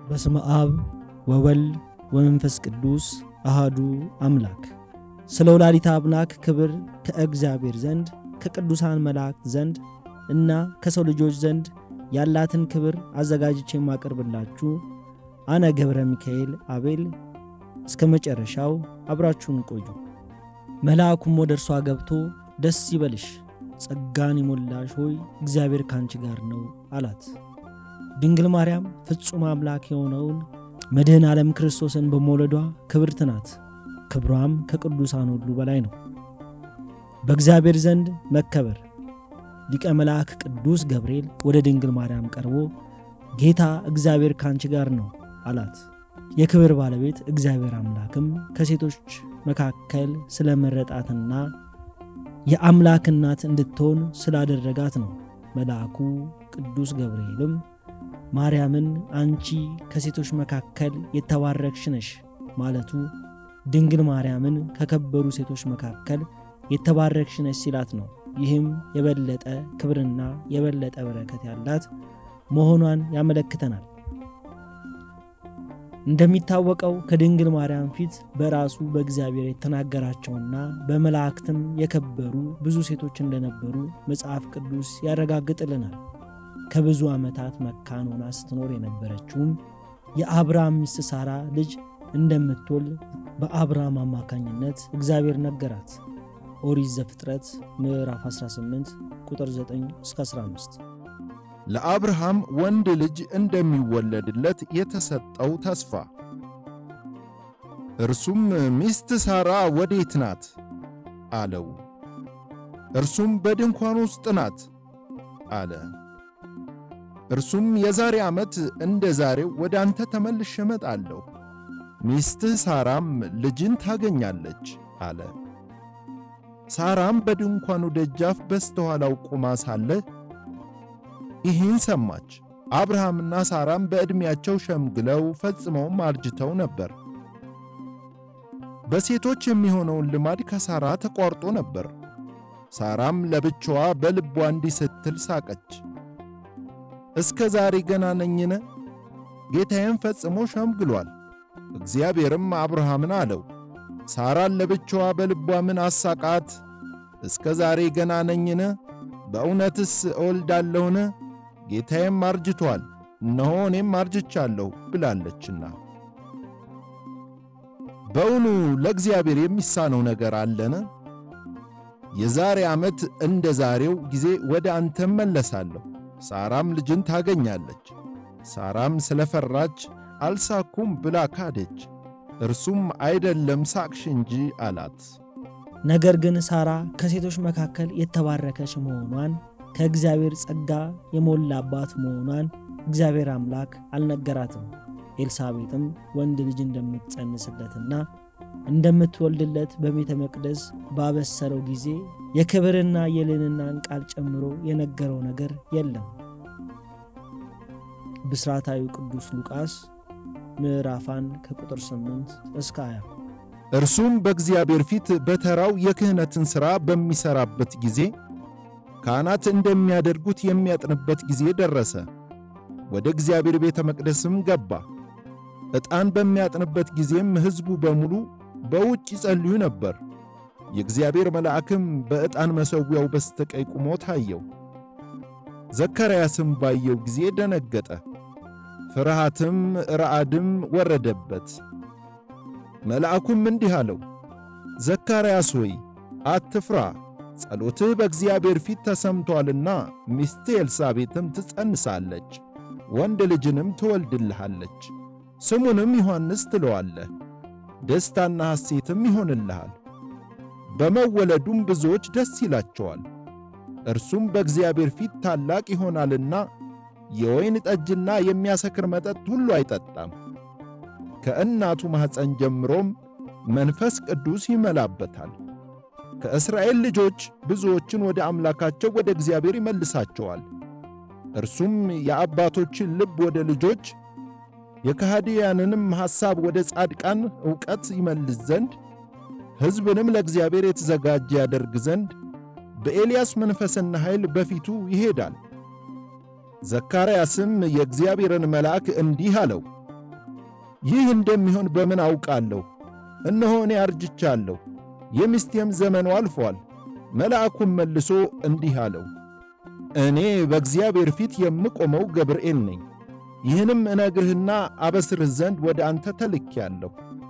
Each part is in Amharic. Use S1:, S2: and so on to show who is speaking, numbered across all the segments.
S1: በስመ አብ ወወልድ ወመንፈስ ቅዱስ አሃዱ አምላክ። ስለ ወላዲተ አምላክ ክብር ከእግዚአብሔር ዘንድ ከቅዱሳን መላእክት ዘንድ እና ከሰው ልጆች ዘንድ ያላትን ክብር አዘጋጅቼ የማቀርብላችሁ አነ ገብረ ሚካኤል አቤል። እስከ መጨረሻው አብራችሁን ቆዩ። መልአኩም ወደ እርሷ ገብቶ ደስ ይበልሽ፣ ጸጋን የሞላሽ ሆይ እግዚአብሔር ካንቺ ጋር ነው አላት። ድንግል ማርያም ፍጹም አምላክ የሆነውን መድህን ዓለም ክርስቶስን በመውለዷ ክብርት ናት። ክብሯም ከቅዱሳን ሁሉ በላይ ነው። በእግዚአብሔር ዘንድ መከበር ሊቀ መልአክ ቅዱስ ገብርኤል ወደ ድንግል ማርያም ቀርቦ ጌታ እግዚአብሔር ካንቺ ጋር ነው አላት። የክብር ባለቤት እግዚአብሔር አምላክም ከሴቶች መካከል ስለመረጣትና የአምላክ እናት እንድትሆን ስላደረጋት ነው። መልአኩ ቅዱስ ገብርኤልም ማርያምን አንቺ ከሴቶች መካከል የተባረክሽ ነሽ ማለቱ ድንግል ማርያምን ከከበሩ ሴቶች መካከል የተባረክሽ ነሽ ሲላት ነው። ይህም የበለጠ ክብርና የበለጠ በረከት ያላት መሆኗን ያመለክተናል። እንደሚታወቀው ከድንግል ማርያም ፊት በራሱ በእግዚአብሔር የተናገራቸውና በመላእክትም የከበሩ ብዙ ሴቶች እንደነበሩ መጽሐፍ ቅዱስ ያረጋግጥልናል። ከብዙ ዓመታት መካን ሆና ስትኖር የነበረችውም የአብርሃም ሚስት ሳራ ልጅ እንደምትወልድ በአብርሃም አማካኝነት እግዚአብሔር ነገራት። ኦሪት ዘፍጥረት ምዕራፍ 18 ቁጥር 9 እስከ 15።
S2: ለአብርሃም ወንድ ልጅ እንደሚወለድለት የተሰጠው ተስፋ። እርሱም ሚስት ሳራ ወዴት ናት አለው። እርሱም በድንኳን ውስጥ ናት አለ። እርሱም የዛሬ ዓመት እንደ ዛሬው ወደ አንተ ተመልሼ እመጣለሁ፣ ሚስትህ ሳራም ልጅን ታገኛለች አለ። ሳራም በድንኳኑ ደጃፍ በስተኋላው ቆማ ሳለ ይህን ሰማች። አብርሃምና ሳራም በዕድሜያቸው ሸምግለው ፈጽመውም አርጅተው ነበር። በሴቶች የሚሆነውን ልማድ ከሳራ ተቋርጦ ነበር። ሳራም ለብቻዋ በልቧ እንዲህ ስትል ሳቀች። እስከ ዛሬ ገና ነኝን? ጌታዬም ፈጽሞ ሸምግሏል። እግዚአብሔርም አብርሃምን አለው፣ ሳራን ለብቻዋ በልቧ ምን አሳቃት? እስከ ዛሬ ገና ነኝን? በእውነትስ እወልዳለሁን? ጌታዬም አርጅቷል፣ እነሆ እኔም አርጅቻለሁ ብላለችና። በእውኑ ለእግዚአብሔር የሚሳነው ነገር አለን? የዛሬ ዓመት እንደ ዛሬው ጊዜ ወደ አንተ እመለሳለሁ፣ ሳራም ልጅን ታገኛለች። ሳራም ስለፈራች አልሳኩም ብላ ካደች። እርሱም አይደለም ሳቅሽ እንጂ አላት።
S1: ነገር ግን ሳራ ከሴቶች መካከል የተባረከች መሆኗን ከእግዚአብሔር ጸጋ የሞላባት መሆኗን እግዚአብሔር አምላክ አልነገራትም። ኤልሳቤጥም ወንድ ልጅ እንደምትጸንስለትና እንደምትወልድለት በቤተ መቅደስ ባበሰረው ጊዜ የክብርና የልዕልናን ቃል ጨምሮ የነገረው ነገር የለም። ብስራታዊ ቅዱስ ሉቃስ ምዕራፍ 1 ከቁጥር 8 እስከ 20።
S2: እርሱም በእግዚአብሔር ፊት በተራው የክህነትን ሥራ በሚሠራበት ጊዜ ካህናት እንደሚያደርጉት የሚያጥንበት ጊዜ ደረሰ። ወደ እግዚአብሔር ቤተ መቅደስም ገባ። ዕጣን በሚያጥንበት ጊዜም ሕዝቡ በሙሉ በውጭ ይጸልዩ ነበር። የእግዚአብሔር መልአክም በዕጣን መሠዊያው በስተቀኝ ቆሞ ታየው። ዘካርያስም ባየው ጊዜ ደነገጠ፣ ፍርሃትም ረዓድም ወረደበት። መልአኩም እንዲህ አለው፣ ዘካርያስ ሆይ አትፍራ፣ ጸሎትህ በእግዚአብሔር ፊት ተሰምቶአልና ሚስትህ ኤልሳቤጥም ትጸንሳለች፣ ወንድ ልጅንም ትወልድልሃለች፣ ስሙንም ዮሐንስ ትለዋለህ። ደስታና ሐሴትም ይሆንልሃል፣ በመወለዱም ብዙዎች ደስ ይላቸዋል። እርሱም በእግዚአብሔር ፊት ታላቅ ይሆናልና የወይን ጠጅና የሚያሰክር መጠጥ ሁሉ አይጠጣም። ከእናቱ ማኅፀን ጀምሮም መንፈስ ቅዱስ ይመላበታል። ከእስራኤል ልጆች ብዙዎችን ወደ አምላካቸው ወደ እግዚአብሔር ይመልሳቸዋል። እርሱም የአባቶችን ልብ ወደ ልጆች የከሃዲያንንም ሐሳብ ወደ ጻድቃን ዕውቀት ይመልስ ዘንድ ሕዝብንም ለእግዚአብሔር የተዘጋጀ ያደርግ ዘንድ በኤልያስ መንፈስና ኃይል በፊቱ ይሄዳል። ዘካርያስም የእግዚአብሔርን መልአክ እንዲህ አለው፣ ይህ እንደሚሆን በምን አውቃለሁ? እነሆ እኔ አርጅቻለሁ፣ የሚስቴም ዘመኑ አልፎአል። መልአኩም መልሶ እንዲህ አለው፣ እኔ በእግዚአብሔር ፊት የምቆመው ገብርኤል ነኝ። ይህንም እነግርህና አበስርህ ዘንድ ወደ አንተ ተልኬአለሁ።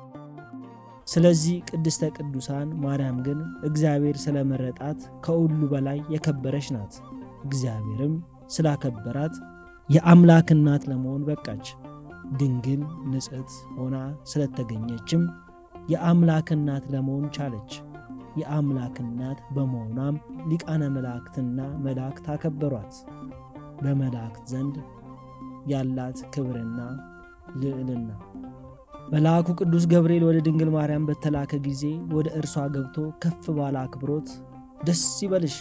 S1: ስለዚህ ቅድስተ ቅዱሳን ማርያም ግን እግዚአብሔር ስለመረጣት ከሁሉ በላይ የከበረች ናት። እግዚአብሔርም ስላከበራት የአምላክ እናት ለመሆን በቃች። ድንግል ንጽሕት ሆና ስለተገኘችም የአምላክ እናት ለመሆን ቻለች። የአምላክ እናት በመሆኗም ሊቃነ መላእክትና መላእክት አከበሯት። በመላእክት ዘንድ ያላት ክብርና ልዕልና መልአኩ ቅዱስ ገብርኤል ወደ ድንግል ማርያም በተላከ ጊዜ ወደ እርሷ ገብቶ ከፍ ባለ አክብሮት ደስ ይበልሽ፣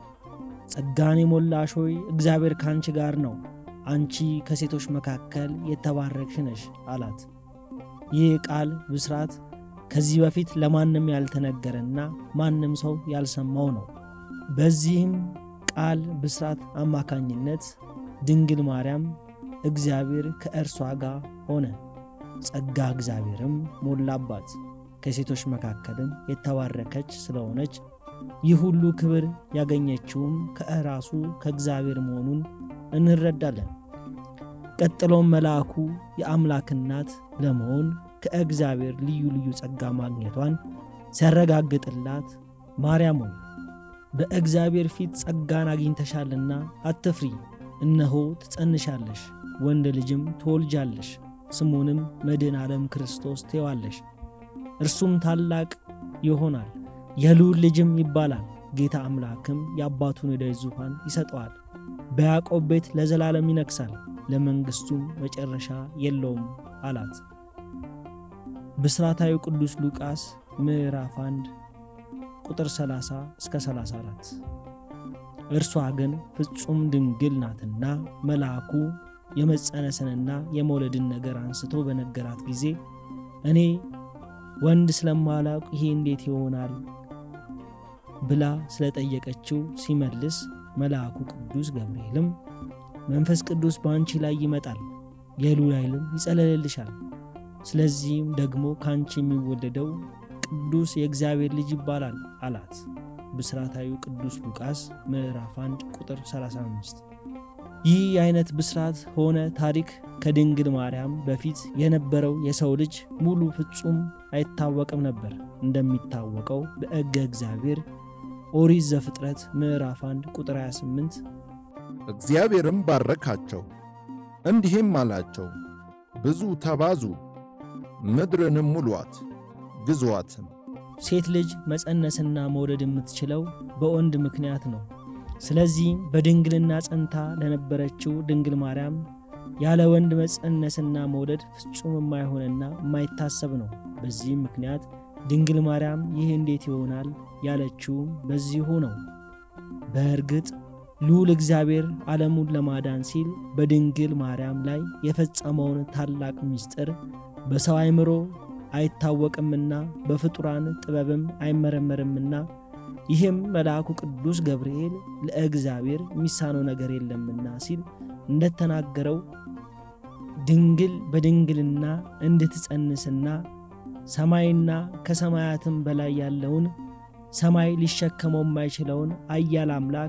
S1: ጸጋን የሞላሽ ሆይ እግዚአብሔር ከአንቺ ጋር ነው፣ አንቺ ከሴቶች መካከል የተባረክሽ ነሽ አላት። ይህ ቃል ብስራት ከዚህ በፊት ለማንም ያልተነገረና ማንም ሰው ያልሰማው ነው። በዚህም ቃል ብስራት አማካኝነት ድንግል ማርያም እግዚአብሔር ከእርሷ ጋር ሆነ፣ ጸጋ እግዚአብሔርም ሞላባት። ከሴቶች መካከልም የተባረከች ስለሆነች ይህ ሁሉ ክብር ያገኘችውም ከእራሱ ከእግዚአብሔር መሆኑን እንረዳለን። ቀጥሎም መልአኩ የአምላክ እናት ለመሆን ከእግዚአብሔር ልዩ ልዩ ጸጋ ማግኘቷን ሲያረጋግጥላት ማርያም ሆይ በእግዚአብሔር ፊት ጸጋን አግኝተሻልና አትፍሪ፣ እነሆ ትጸንሻለሽ፣ ወንድ ልጅም ትወልጃለሽ፣ ስሙንም መድኃኔ ዓለም ክርስቶስ ትዪዋለሽ። እርሱም ታላቅ ይሆናል፣ የልዑል ልጅም ይባላል። ጌታ አምላክም የአባቱን የዳዊት ዙፋን ይሰጠዋል፣ በያዕቆብ ቤት ለዘላለም ይነግሣል፣ ለመንግሥቱም መጨረሻ የለውም አላት። ብስራታዊ ቅዱስ ሉቃስ ምዕራፍ 1 ቁጥር 30 እስከ 34። እርሷ ግን ፍጹም ድንግል ናትና መልአኩ የመጸነስንና የመውለድን ነገር አንስቶ በነገራት ጊዜ እኔ ወንድ ስለማላውቅ ይሄ እንዴት ይሆናል ብላ ስለጠየቀችው ሲመልስ መልአኩ ቅዱስ ገብርኤልም መንፈስ ቅዱስ በአንቺ ላይ ይመጣል፣ የልዑል ኃይልም ይጸለልልሻል ስለዚህም ደግሞ ከአንቺ የሚወለደው ቅዱስ የእግዚአብሔር ልጅ ይባላል አላት። ብስራታዊ ቅዱስ ሉቃስ ምዕራፍ 1 ቁጥር 35። ይህ የአይነት ብስራት ሆነ ታሪክ ከድንግል ማርያም በፊት የነበረው የሰው ልጅ ሙሉ ፍጹም አይታወቅም ነበር። እንደሚታወቀው በሕገ እግዚአብሔር ኦሪት ዘፍጥረት ምዕራፍ 1 ቁጥር 28
S2: እግዚአብሔርም ባረካቸው፣ እንዲህም አላቸው ብዙ ተባዙ ምድርንም ሙሏት ግዙዋትም።
S1: ሴት ልጅ መጸነስና መውለድ የምትችለው በወንድ ምክንያት ነው። ስለዚህም በድንግልና ጸንታ ለነበረችው ድንግል ማርያም ያለ ወንድ መጸነስና መውለድ ፍጹም የማይሆንና የማይታሰብ ነው። በዚህም ምክንያት ድንግል ማርያም ይህ እንዴት ይሆናል ያለችውም በዚሁ ነው። በእርግጥ ልዑል እግዚአብሔር ዓለሙን ለማዳን ሲል በድንግል ማርያም ላይ የፈጸመውን ታላቅ ምስጢር በሰው አእምሮ አይታወቅምና በፍጡራን ጥበብም አይመረመርምና ይህም መልአኩ ቅዱስ ገብርኤል ለእግዚአብሔር የሚሳነው ነገር የለምና ሲል እንደተናገረው ድንግል በድንግልና እንድትጸንስና ሰማይና ከሰማያትም በላይ ያለውን ሰማይ ሊሸከመው የማይችለውን አያል አምላክ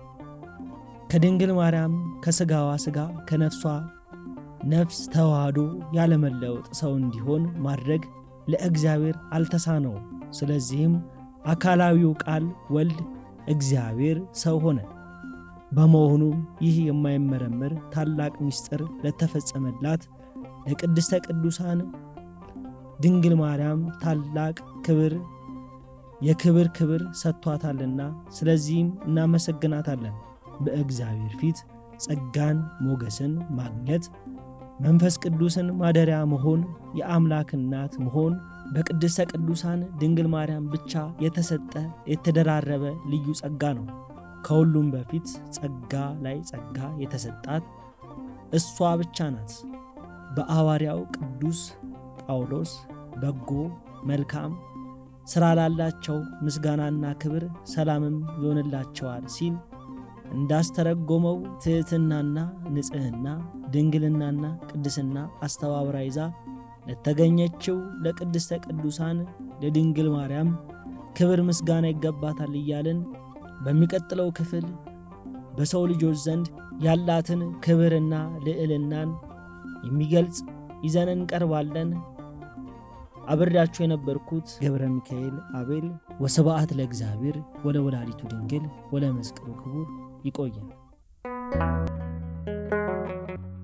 S1: ከድንግል ማርያም ከሥጋዋ ሥጋ ከነፍሷ ነፍስ ተዋህዶ ያለመለወጥ ሰው እንዲሆን ማድረግ ለእግዚአብሔር አልተሳነው። ስለዚህም አካላዊው ቃል ወልድ እግዚአብሔር ሰው ሆነ። በመሆኑም ይህ የማይመረመር ታላቅ ምስጢር ለተፈጸመላት ለቅድስተ ቅዱሳን ድንግል ማርያም ታላቅ ክብር የክብር ክብር ሰጥቷታልና ስለዚህም እናመሰግናታለን። በእግዚአብሔር ፊት ጸጋን ሞገስን ማግኘት መንፈስ ቅዱስን ማደሪያ መሆን የአምላክ እናት መሆን በቅድስተ ቅዱሳን ድንግል ማርያም ብቻ የተሰጠ የተደራረበ ልዩ ጸጋ ነው። ከሁሉም በፊት ጸጋ ላይ ጸጋ የተሰጣት እሷ ብቻ ናት። በሐዋርያው ቅዱስ ጳውሎስ በጎ መልካም ሥራ ላላቸው ምስጋናና ክብር ሰላምም ይሆንላቸዋል ሲል እንዳስተረጎመው ትሕትናና ንጽሕና ድንግልናና ቅድስና አስተባብራ ይዛ ለተገኘችው ለቅድስተ ቅዱሳን ለድንግል ማርያም ክብር ምስጋና ይገባታል እያልን በሚቀጥለው ክፍል በሰው ልጆች ዘንድ ያላትን ክብርና ልዕልናን የሚገልጽ ይዘን እንቀርባለን። አብሬያችሁ የነበርኩት ገብረ ሚካኤል አቤል። ወስብሐት ለእግዚአብሔር ወለ ወላዲቱ ድንግል ወለ መስቀሉ ክቡር። ይቆየን።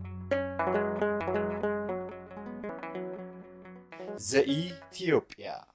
S3: ዘኢትዮጵያ